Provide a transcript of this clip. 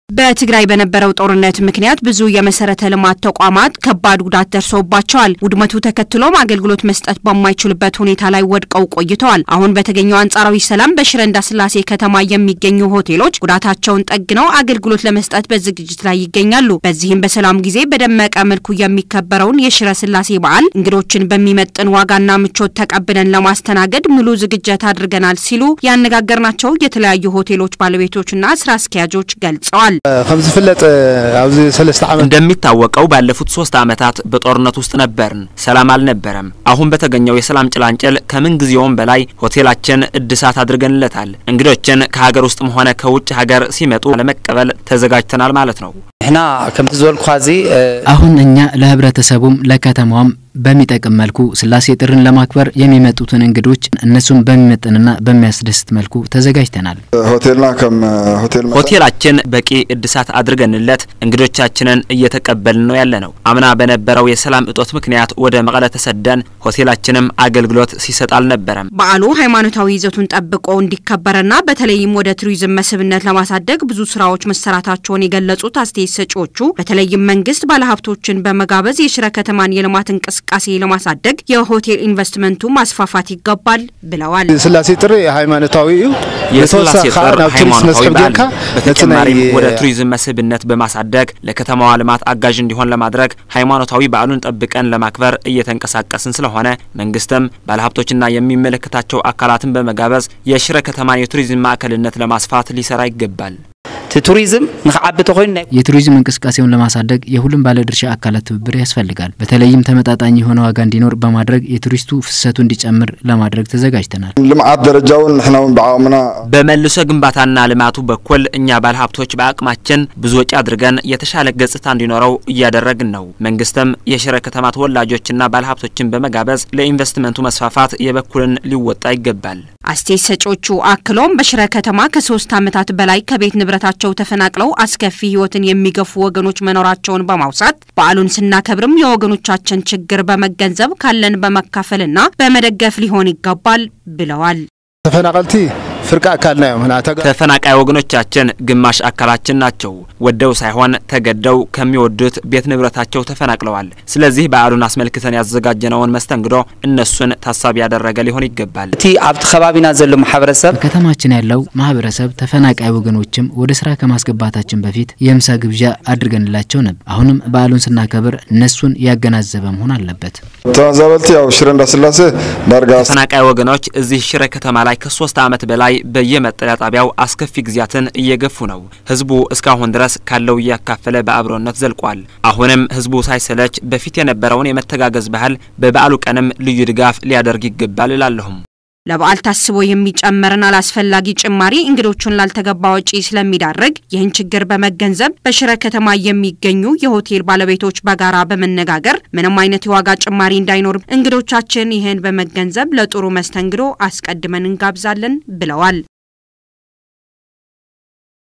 በትግራይ በነበረው ጦርነት ምክንያት ብዙ የመሰረተ ልማት ተቋማት ከባድ ጉዳት ደርሶባቸዋል። ውድመቱ ተከትሎም አገልግሎት መስጠት በማይችሉበት ሁኔታ ላይ ወድቀው ቆይተዋል። አሁን በተገኘው አንጻራዊ ሰላም በሽረ እንዳስላሴ ከተማ የሚገኙ ሆቴሎች ጉዳታቸውን ጠግነው አገልግሎት ለመስጠት በዝግጅት ላይ ይገኛሉ። በዚህም በሰላም ጊዜ በደመቀ መልኩ የሚከበረውን የሽረ ስላሴ በዓል እንግዶችን በሚመጥን ዋጋና ምቾት ተቀብለን ለማስተናገድ ሙሉ ዝግጅት አድርገናል ሲሉ ያነጋገርናቸው የተለያዩ ሆቴሎች ባለቤቶችና ስራ አስኪያጆች ገልጸዋል። ከም ዝፍለጥ ኣብዚ ሰለስተ ዓመት እንደሚታወቀው ባለፉት ሶስት ዓመታት በጦርነት ውስጥ ነበርን። ሰላም አልነበረም። አሁን በተገኘው የሰላም ጭላንጭል ከምን ጊዜውም በላይ ሆቴላችን እድሳት አድርገንለታል። እንግዶችን ከሀገር ውስጥም ሆነ ከውጭ ሀገር ሲመጡ ለመቀበል ተዘጋጅተናል ማለት ነው። ንሕና ከምቲ ዝበልኩ ዚ አሁን እኛ ለህብረተሰቡም ለከተማዋም በሚጠቅም መልኩ ስላሴ ጥርን ለማክበር የሚመጡትን እንግዶች እነሱን በሚመጥንና በሚያስደስት መልኩ ተዘጋጅተናል። ሆቴልና ከም ሆቴል ሆቴላችን በቂ እድሳት አድርገንለት እንግዶቻችንን እየተቀበልን ነው ያለ ነው። አምና በነበረው የሰላም እጦት ምክንያት ወደ መቀለ ተሰደን ሆቴላችንም አገልግሎት ሲሰጥ አልነበረም። በዓሉ ሃይማኖታዊ ይዘቱን ጠብቆ እንዲከበርና በተለይም ወደ ቱሪዝም መስህብነት ለማሳደግ ብዙ ስራዎች መሰራታቸውን የገለጹት አስተያየት ሰጪዎቹ በተለይም መንግስት ባለሀብቶችን በመጋበዝ የሽረ ከተማን የልማት እንቅስቃሴ ለማሳደግ የሆቴል ኢንቨስትመንቱ ማስፋፋት ይገባል ብለዋል። ስላሴ ጥሪ ሃይማኖታዊ እዩ የስላሴ ብተወሳኺ ጥር ናብ ቱሪስት ሃይማኖታዊ መስሕብ በዓል ጌርካ ነው። ነቲ ናይ በተጨማሪም ወደ ቱሪዝም መስህብነት በማሳደግ ለከተማዋ ልማት አጋዥ እንዲሆን ለማድረግ ሃይማኖታዊ በዓሉን ጠብቀን ለማክበር እየተንቀሳቀስን ስለሆነ መንግስትም ባለሀብቶችና የሚመለከታቸው አካላትን በመጋበዝ የሽረ ከተማን የቱሪዝም ማዕከልነት ለማስፋት ሊሰራ ይገባል። እቲ ቱሪዝም ንክዓቢ ተኮይኑ ናይ የቱሪዝም እንቅስቃሴውን ለማሳደግ የሁሉም ባለድርሻ አካላት ትብብር ያስፈልጋል። በተለይም ተመጣጣኝ የሆነ ዋጋ እንዲኖር በማድረግ የቱሪስቱ ፍሰቱ እንዲጨምር ለማድረግ ተዘጋጅተናል። ልምዓት ደረጃ እውን ንሕና እውን ብዓቕምና በመልሶ ግንባታና ልማቱ በኩል እኛ ባለሀብቶች በአቅማችን ብዙ ወጪ አድርገን የተሻለ ገጽታ እንዲኖረው እያደረግን ነው። መንግስትም የሽረ ከተማ ተወላጆችና ባለሀብቶችን በመጋበዝ ለኢንቨስትመንቱ መስፋፋት የበኩልን ሊወጣ ይገባል። አስተያየት ሰጪዎቹ አክለውም በሽረ ከተማ ከሶስት ዓመታት በላይ ከቤት ንብረታቸው ተፈናቅለው አስከፊ ሕይወትን የሚገፉ ወገኖች መኖራቸውን በማውሳት በዓሉን ስናከብርም የወገኖቻችን ችግር በመገንዘብ ካለን በመካፈልና በመደገፍ ሊሆን ይገባል ብለዋል። ተፈናቀልቲ ፍርቂ አካልና እዮም ህና ተጋ ተፈናቃይ ወገኖቻችን ግማሽ አካላችን ናቸው። ወደው ሳይሆን ተገደው ከሚወዱት ቤት ንብረታቸው ተፈናቅለዋል። ስለዚህ በዓሉን አስመልክተን ያዘጋጀነውን መስተንግዶ እነሱን ታሳቢ ያደረገ ሊሆን ይገባል። እቲ ኣብቲ ከባቢና ዘሎ ማሕበረሰብ በከተማችን ያለው ማህበረሰብ ተፈናቃይ ወገኖችም ወደ ስራ ከማስገባታችን በፊት የምሳ ግብዣ አድርገንላቸው ነበር። አሁንም በዓሉን ስናከብር እነሱን ያገናዘበ መሆን አለበት። ተመዛበልቲ ያው ሽረ እንዳስላሴ ዳርጋ ተፈናቃይ ወገኖች እዚህ ሽረ ከተማ ላይ ከሶስት ዓመት በላይ በየመጠለያ ጣቢያው አስከፊ ጊዜያትን እየገፉ ነው። ህዝቡ እስካሁን ድረስ ካለው እያካፈለ በአብሮነት ዘልቋል። አሁንም ህዝቡ ሳይሰለች በፊት የነበረውን የመተጋገዝ ባህል በበዓሉ ቀንም ልዩ ድጋፍ ሊያደርግ ይገባል እላለሁም። ለበዓል ታስቦ የሚጨመርን አላስፈላጊ ጭማሪ እንግዶቹን ላልተገባ ወጪ ስለሚዳርግ ይህን ችግር በመገንዘብ በሽረ ከተማ የሚገኙ የሆቴል ባለቤቶች በጋራ በመነጋገር ምንም አይነት የዋጋ ጭማሪ እንዳይኖር እንግዶቻችን ይህን በመገንዘብ ለጥሩ መስተንግዶ አስቀድመን እንጋብዛለን ብለዋል።